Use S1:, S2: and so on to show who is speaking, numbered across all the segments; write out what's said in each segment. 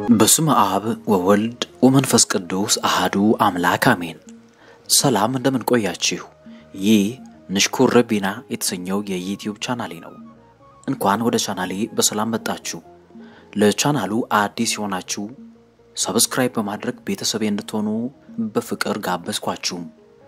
S1: በስመ አብ ወወልድ ወመንፈስ ቅዱስ አሃዱ አምላክ አሜን። ሰላም እንደምን ቆያችሁ? ይህ ንሽኩር ረቢና የተሰኘው የዩትዩብ ቻናሌ ነው። እንኳን ወደ ቻናሌ በሰላም መጣችሁ። ለቻናሉ አዲስ የሆናችሁ ሰብስክራይብ በማድረግ ቤተሰቤ እንድትሆኑ በፍቅር ጋበዝኳችሁ።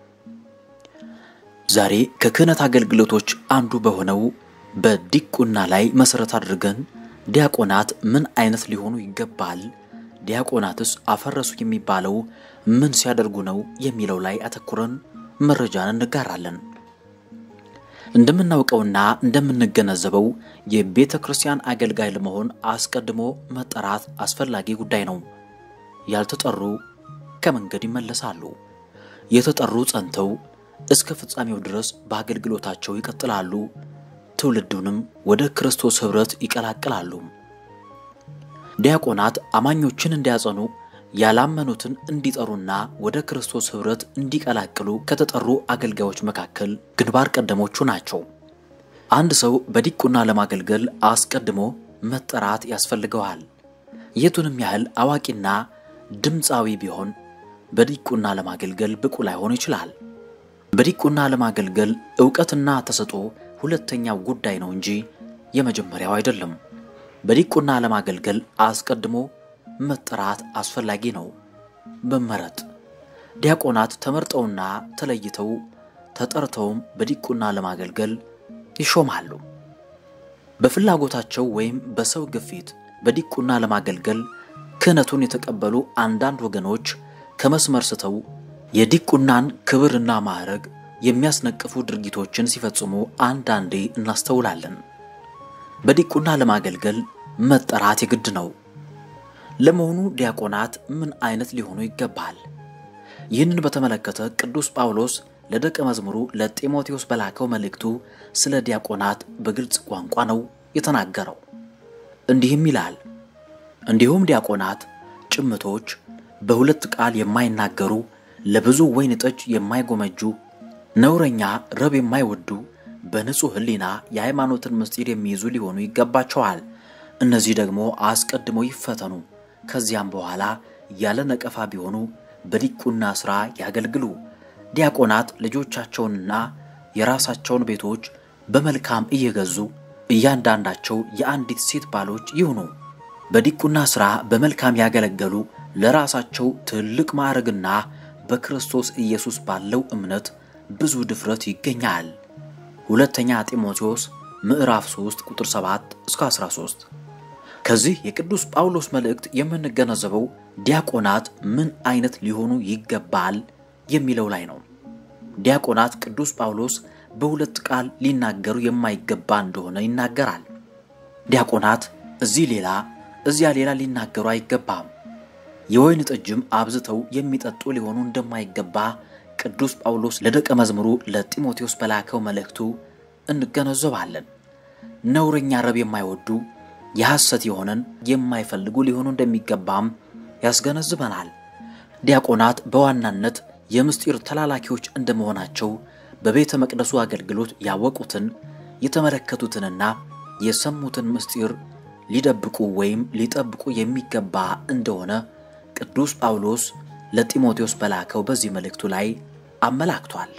S1: ዛሬ ከክህነት አገልግሎቶች አንዱ በሆነው በዲቁና ላይ መሰረት አድርገን ዲያቆናት ምን አይነት ሊሆኑ ይገባል፣ ዲያቆናትስ አፈረሱ የሚባለው ምን ሲያደርጉ ነው የሚለው ላይ አተኩረን መረጃን እንጋራለን። እንደምናውቀውና እንደምንገነዘበው የቤተ ክርስቲያን አገልጋይ ለመሆን አስቀድሞ መጠራት አስፈላጊ ጉዳይ ነው። ያልተጠሩ ከመንገድ ይመለሳሉ። የተጠሩ ጸንተው እስከ ፍጻሜው ድረስ በአገልግሎታቸው ይቀጥላሉ። ትውልዱንም ወደ ክርስቶስ ኅብረት ይቀላቅላሉ። ዲያቆናት አማኞችን እንዲያጸኑ ያላመኑትን እንዲጠሩና ወደ ክርስቶስ ኅብረት እንዲቀላቅሉ ከተጠሩ አገልጋዮች መካከል ግንባር ቀደሞቹ ናቸው። አንድ ሰው በዲቁና ለማገልገል አስቀድሞ መጠራት ያስፈልገዋል። የቱንም ያህል አዋቂና ድምፃዊ ቢሆን በዲቁና ለማገልገል ብቁ ላይሆን ይችላል። በዲቁና ለማገልገል ዕውቀትና ተሰጥኦ ሁለተኛው ጉዳይ ነው እንጂ የመጀመሪያው አይደለም። በዲቁና ለማገልገል አስቀድሞ መጠራት አስፈላጊ ነው። መመረጥ ዲያቆናት ተመርጠውና ተለይተው ተጠርተውም በዲቁና ለማገልገል ይሾማሉ። በፍላጎታቸው ወይም በሰው ግፊት በዲቁና ለማገልገል ክህነቱን የተቀበሉ አንዳንድ ወገኖች ከመስመር ስተው የዲቁናን ክብርና ማዕረግ የሚያስነቅፉ ድርጊቶችን ሲፈጽሙ አንዳንዴ እናስተውላለን። በዲቁና ለማገልገል መጠራት የግድ ነው። ለመሆኑ ዲያቆናት ምን አይነት ሊሆኑ ይገባል? ይህንን በተመለከተ ቅዱስ ጳውሎስ ለደቀ መዝሙሩ ለጢሞቴዎስ በላከው መልእክቱ ስለ ዲያቆናት በግልጽ ቋንቋ ነው የተናገረው። እንዲህም ይላል፣ እንዲሁም ዲያቆናት ጭምቶች፣ በሁለት ቃል የማይናገሩ፣ ለብዙ ወይን ጠጅ የማይጎመጁ ነውረኛ ረብ የማይወዱ በንጹሕ ሕሊና የሃይማኖትን ምስጢር የሚይዙ ሊሆኑ ይገባቸዋል። እነዚህ ደግሞ አስቀድመው ይፈተኑ፣ ከዚያም በኋላ ያለ ነቀፋ ቢሆኑ በዲቁና ሥራ ያገልግሉ። ዲያቆናት ልጆቻቸውንና የራሳቸውን ቤቶች በመልካም እየገዙ እያንዳንዳቸው የአንዲት ሴት ባሎች ይሁኑ። በዲቁና ሥራ በመልካም ያገለገሉ ለራሳቸው ትልቅ ማዕረግና በክርስቶስ ኢየሱስ ባለው እምነት ብዙ ድፍረት ይገኛል። ሁለተኛ ጢሞቴዎስ ምዕራፍ 3 ቁጥር 7 እስከ 13። ከዚህ የቅዱስ ጳውሎስ መልእክት የምንገነዘበው ዲያቆናት ምን አይነት ሊሆኑ ይገባል የሚለው ላይ ነው። ዲያቆናት ቅዱስ ጳውሎስ በሁለት ቃል ሊናገሩ የማይገባ እንደሆነ ይናገራል። ዲያቆናት እዚህ ሌላ እዚያ ሌላ ሊናገሩ አይገባም። የወይን ጠጅም አብዝተው የሚጠጡ ሊሆኑ እንደማይገባ ቅዱስ ጳውሎስ ለደቀ መዝሙሩ ለጢሞቴዎስ በላከው መልእክቱ እንገነዘባለን። ነውረኛ ረብ የማይወዱ የሐሰት የሆነን የማይፈልጉ ሊሆኑ እንደሚገባም ያስገነዝበናል። ዲያቆናት በዋናነት የምስጢር ተላላኪዎች እንደመሆናቸው በቤተ መቅደሱ አገልግሎት ያወቁትን የተመለከቱትንና የሰሙትን ምስጢር ሊደብቁ ወይም ሊጠብቁ የሚገባ እንደሆነ ቅዱስ ጳውሎስ ለጢሞቴዎስ በላከው በዚህ መልእክቱ ላይ አመላክቷል።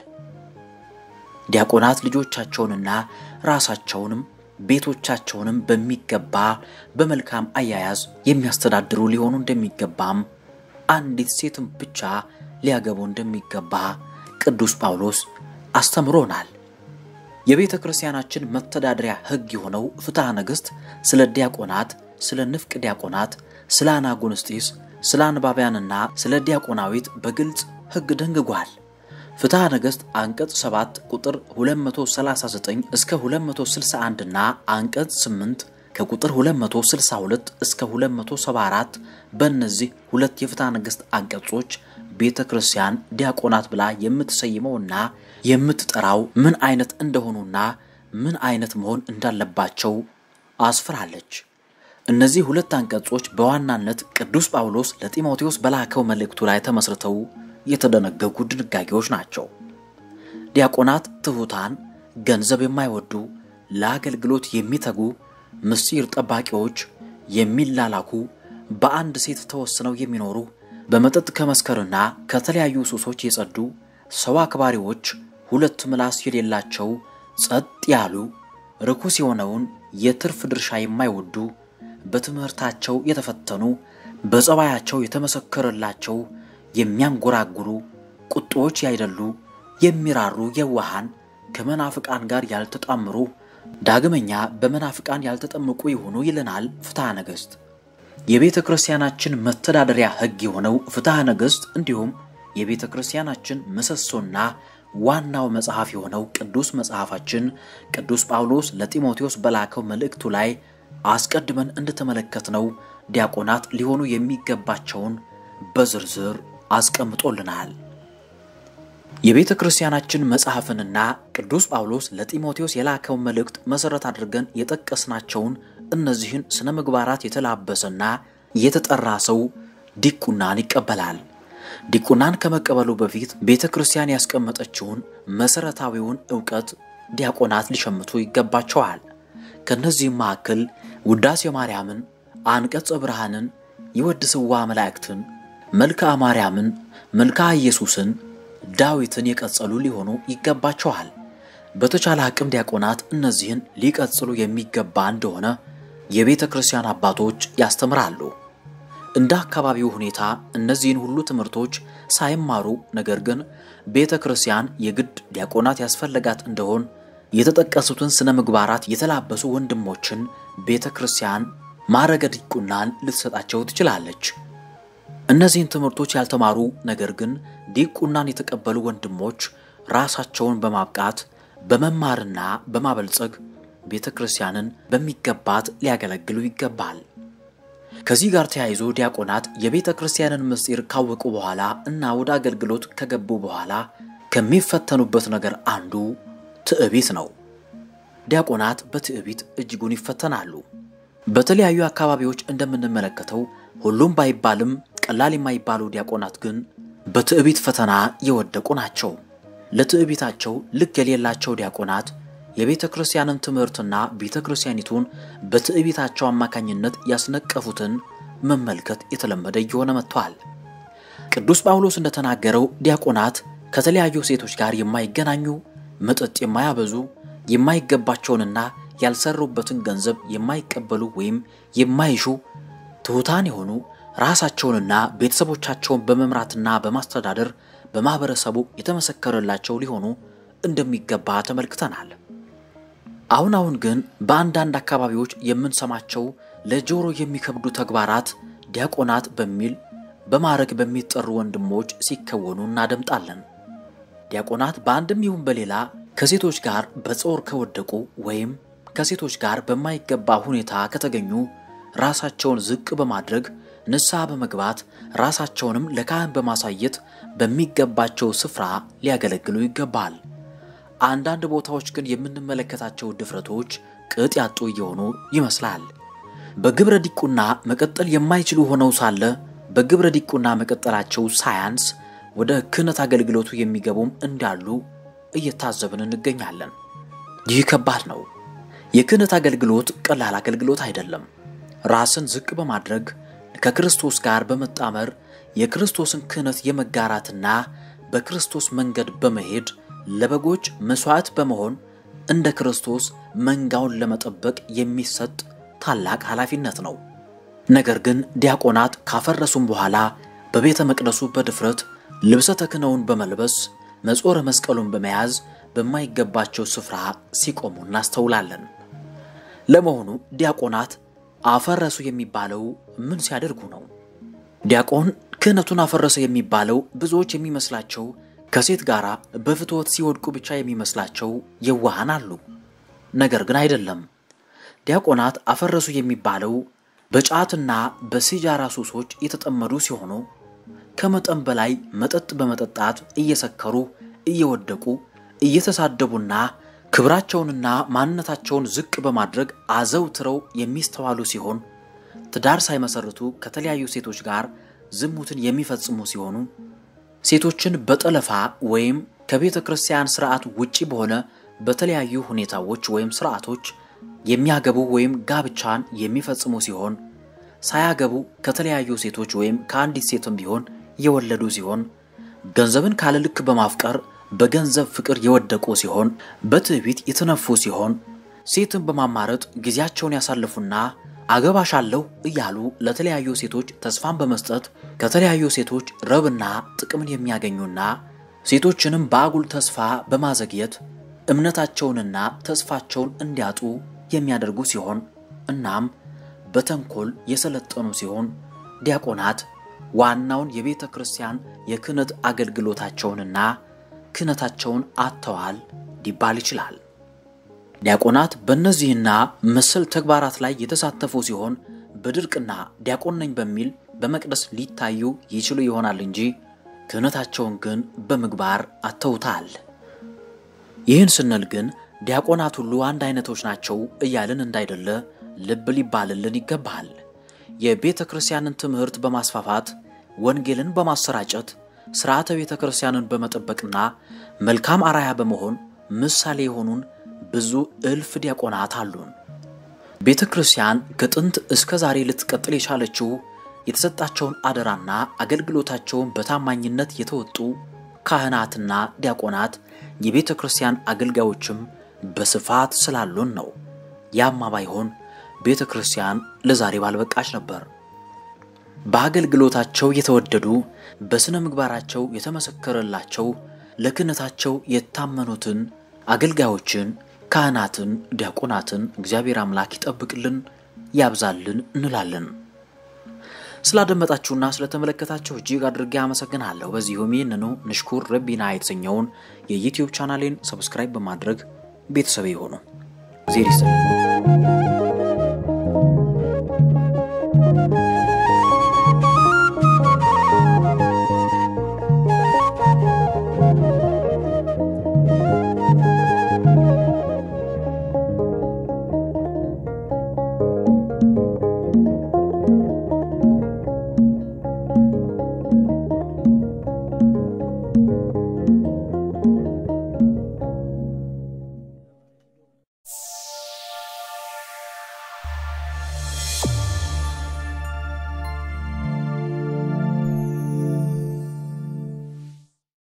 S1: ዲያቆናት ልጆቻቸውንና ራሳቸውንም ቤቶቻቸውንም በሚገባ በመልካም አያያዝ የሚያስተዳድሩ ሊሆኑ እንደሚገባም አንዲት ሴትም ብቻ ሊያገቡ እንደሚገባ ቅዱስ ጳውሎስ አስተምሮናል። የቤተ ክርስቲያናችን መተዳደሪያ ሕግ የሆነው ፍትሐ ነገሥት ስለ ዲያቆናት፣ ስለ ንፍቅ ዲያቆናት፣ ስለ አናጉንስጢስ ስለ አንባቢያንና ስለ ዲያቆናዊት በግልጽ ሕግ ደንግጓል። ፍትሐ ነገሥት አንቀጽ 7 ቁጥር 239 እስከ 261 እና አንቀጽ 8 ከቁጥር 262 እስከ 274 በእነዚህ ሁለት የፍትሐ ነገሥት አንቀጾች ቤተ ክርስቲያን ዲያቆናት ብላ የምትሰይመውና የምትጠራው ምን አይነት እንደሆኑና ምን አይነት መሆን እንዳለባቸው አስፍራለች። እነዚህ ሁለት አንቀጾች በዋናነት ቅዱስ ጳውሎስ ለጢሞቴዎስ በላከው መልእክቱ ላይ ተመስርተው የተደነገጉ ድንጋጌዎች ናቸው። ዲያቆናት ትሑታን፣ ገንዘብ የማይወዱ፣ ለአገልግሎት የሚተጉ፣ ምስጢር ጠባቂዎች፣ የሚላላኩ፣ በአንድ ሴት ተወስነው የሚኖሩ በመጠጥ ከመስከርና ከተለያዩ ሱሶች የጸዱ ሰው አክባሪዎች፣ ሁለት ምላስ የሌላቸው ጸጥ ያሉ ርኩስ የሆነውን የትርፍ ድርሻ የማይወዱ በትምህርታቸው የተፈተኑ በጸባያቸው የተመሰከረላቸው የሚያንጎራጉሩ ቁጦዎች ያይደሉ የሚራሩ የዋሃን ከመናፍቃን ጋር ያልተጣምሩ ዳግመኛ በመናፍቃን ያልተጠመቁ የሆኑ ይለናል ፍትሐ ነገሥት። የቤተ ክርስቲያናችን መተዳደሪያ ሕግ የሆነው ፍትሐ ነገሥት እንዲሁም የቤተ ክርስቲያናችን ምሰሶና ዋናው መጽሐፍ የሆነው ቅዱስ መጽሐፋችን ቅዱስ ጳውሎስ ለጢሞቴዎስ በላከው መልእክቱ ላይ አስቀድመን እንደተመለከትነው ዲያቆናት ሊሆኑ የሚገባቸውን በዝርዝር አስቀምጦልናል። የቤተ ክርስቲያናችን መጽሐፍንና ቅዱስ ጳውሎስ ለጢሞቴዎስ የላከውን መልእክት መሠረት አድርገን የጠቀስናቸውን እነዚህን ስነ ምግባራት የተላበሰና የተጠራ ሰው ዲቁናን ይቀበላል። ዲቁናን ከመቀበሉ በፊት ቤተ ክርስቲያን ያስቀመጠችውን መሠረታዊውን ዕውቀት ዲያቆናት ሊሸምቱ ይገባቸዋል። ከእነዚህም መካከል ውዳሴ ማርያምን፣ አንቀጸ ብርሃንን፣ የወድስዋ መላእክትን፣ መልክዓ ማርያምን፣ መልክዓ ኢየሱስን፣ ዳዊትን የቀጸሉ ሊሆኑ ይገባቸዋል። በተቻለ አቅም ዲያቆናት እነዚህን ሊቀጽሉ የሚገባ እንደሆነ የቤተ ክርስቲያን አባቶች ያስተምራሉ። እንደ አካባቢው ሁኔታ እነዚህን ሁሉ ትምህርቶች ሳይማሩ ነገር ግን ቤተ ክርስቲያን የግድ ዲያቆናት ያስፈለጋት እንደሆን የተጠቀሱትን ስነ ምግባራት የተላበሱ ወንድሞችን ቤተ ክርስቲያን ማዕረገ ዲቁናን ልትሰጣቸው ትችላለች። እነዚህን ትምህርቶች ያልተማሩ ነገር ግን ዲቁናን የተቀበሉ ወንድሞች ራሳቸውን በማብቃት በመማርና በማበልጸግ ቤተ ክርስቲያንን በሚገባት ሊያገለግሉ ይገባል። ከዚህ ጋር ተያይዞ ዲያቆናት የቤተ ክርስቲያንን ምስጢር ካወቁ በኋላ እና ወደ አገልግሎት ከገቡ በኋላ ከሚፈተኑበት ነገር አንዱ ትዕቢት ነው። ዲያቆናት በትዕቢት እጅጉን ይፈተናሉ። በተለያዩ አካባቢዎች እንደምንመለከተው ሁሉም ባይባልም ቀላል የማይባሉ ዲያቆናት ግን በትዕቢት ፈተና የወደቁ ናቸው። ለትዕቢታቸው ልክ የሌላቸው ዲያቆናት የቤተ ክርስቲያንን ትምህርትና ቤተ ክርስቲያኒቱን በትዕቢታቸው አማካኝነት ያስነቀፉትን መመልከት የተለመደ እየሆነ መጥቷል። ቅዱስ ጳውሎስ እንደተናገረው ዲያቆናት ከተለያዩ ሴቶች ጋር የማይገናኙ፣ መጠጥ የማያበዙ፣ የማይገባቸውንና ያልሰሩበትን ገንዘብ የማይቀበሉ ወይም የማይሹ ትሑታን የሆኑ ራሳቸውንና ቤተሰቦቻቸውን በመምራትና በማስተዳደር በማህበረሰቡ የተመሰከረላቸው ሊሆኑ እንደሚገባ ተመልክተናል። አሁን አሁን ግን በአንዳንድ አካባቢዎች የምንሰማቸው ለጆሮ የሚከብዱ ተግባራት ዲያቆናት በሚል በማዕረግ በሚጠሩ ወንድሞች ሲከወኑ እናደምጣለን። ዲያቆናት በአንድም ይሁን በሌላ ከሴቶች ጋር በጾር ከወደቁ ወይም ከሴቶች ጋር በማይገባ ሁኔታ ከተገኙ ራሳቸውን ዝቅ በማድረግ ንስሐ በመግባት ራሳቸውንም ለካህን በማሳየት በሚገባቸው ስፍራ ሊያገለግሉ ይገባል። አንዳንድ ቦታዎች ግን የምንመለከታቸው ድፍረቶች ቅጥ ያጡ እየሆኑ ይመስላል። በግብረ ዲቁና መቀጠል የማይችሉ ሆነው ሳለ በግብረ ዲቁና መቀጠላቸው ሳያንስ ወደ ክህነት አገልግሎቱ የሚገቡም እንዳሉ እየታዘብን እንገኛለን። ይህ ከባድ ነው። የክህነት አገልግሎት ቀላል አገልግሎት አይደለም። ራስን ዝቅ በማድረግ ከክርስቶስ ጋር በመጣመር የክርስቶስን ክህነት የመጋራትና በክርስቶስ መንገድ በመሄድ ለበጎች መሥዋዕት በመሆን እንደ ክርስቶስ መንጋውን ለመጠበቅ የሚሰጥ ታላቅ ኃላፊነት ነው። ነገር ግን ዲያቆናት ካፈረሱም በኋላ በቤተ መቅደሱ በድፍረት ልብሰ ተክህኖውን በመልበስ መጾረ መስቀሉን በመያዝ በማይገባቸው ስፍራ ሲቆሙ እናስተውላለን። ለመሆኑ ዲያቆናት አፈረሱ የሚባለው ምን ሲያደርጉ ነው? ዲያቆን ክህነቱን አፈረሰ የሚባለው ብዙዎች የሚመስላቸው ከሴት ጋር በፍትወት ሲወድቁ ብቻ የሚመስላቸው የዋሃን አሉ። ነገር ግን አይደለም። ዲያቆናት አፈረሱ የሚባለው በጫትና በሲጃራ ሱሶች የተጠመዱ ሲሆኑ ከመጠን በላይ መጠጥ በመጠጣት እየሰከሩ እየወደቁ እየተሳደቡና ክብራቸውንና ማንነታቸውን ዝቅ በማድረግ አዘውትረው የሚስተዋሉ ሲሆን ትዳር ሳይመሰርቱ ከተለያዩ ሴቶች ጋር ዝሙትን የሚፈጽሙ ሲሆኑ ሴቶችን በጠለፋ ወይም ከቤተ ክርስቲያን ስርዓት ውጪ በሆነ በተለያዩ ሁኔታዎች ወይም ስርዓቶች የሚያገቡ ወይም ጋብቻን የሚፈጽሙ ሲሆን ሳያገቡ ከተለያዩ ሴቶች ወይም ከአንዲት ሴትም ቢሆን የወለዱ ሲሆን ገንዘብን ካለ ልክ በማፍቀር በገንዘብ ፍቅር የወደቁ ሲሆን በትዕቢት የተነፉ ሲሆን ሴትን በማማረጥ ጊዜያቸውን ያሳልፉና አገባሻለሁ እያሉ ለተለያዩ ሴቶች ተስፋን በመስጠት ከተለያዩ ሴቶች ረብና ጥቅምን የሚያገኙና ሴቶችንም በአጉል ተስፋ በማዘግየት እምነታቸውንና ተስፋቸውን እንዲያጡ የሚያደርጉ ሲሆን እናም በተንኮል የሰለጠኑ ሲሆን ዲያቆናት ዋናውን የቤተ ክርስቲያን የክህነት አገልግሎታቸውንና ክህነታቸውን አጥተዋል ሊባል ይችላል። ዲያቆናት በእነዚህና መሰል ተግባራት ላይ የተሳተፉ ሲሆን በድርቅና ዲያቆን ነኝ በሚል በመቅደስ ሊታዩ ይችሉ ይሆናል እንጂ ክህነታቸውን ግን በምግባር አጥተውታል። ይህን ስንል ግን ዲያቆናት ሁሉ አንድ አይነቶች ናቸው እያልን እንዳይደለ ልብ ሊባልልን ይገባል። የቤተ ክርስቲያንን ትምህርት በማስፋፋት ወንጌልን በማሰራጨት ሥርዓተ ቤተ ክርስቲያንን በመጠበቅና መልካም አራያ በመሆን ምሳሌ የሆኑን ብዙ እልፍ ዲያቆናት አሉን። ቤተ ክርስቲያን ከጥንት እስከ ዛሬ ልትቀጥል የቻለችው የተሰጣቸውን አደራና አገልግሎታቸውን በታማኝነት የተወጡ ካህናትና ዲያቆናት የቤተ ክርስቲያን አገልጋዮችም በስፋት ስላሉን ነው። ያማ ባይሆን ቤተ ክርስቲያን ለዛሬ ባልበቃች ነበር። በአገልግሎታቸው የተወደዱ በሥነ ምግባራቸው የተመሰከረላቸው ለክህነታቸው የታመኑትን አገልጋዮችን፣ ካህናትን፣ ዲያቆናትን እግዚአብሔር አምላክ ይጠብቅልን፣ ያብዛልን እንላለን። ስላደመጣችሁና ስለተመለከታችሁ እጅግ አድርጌ አመሰግናለሁ። በዚሁም ይህንኑ ንሽኩር ረቢና የተሰኘውን የዩትዩብ ቻናሌን ሰብስክራይብ በማድረግ ቤተሰብ የሆኑ ዜር ይስጥልኝ።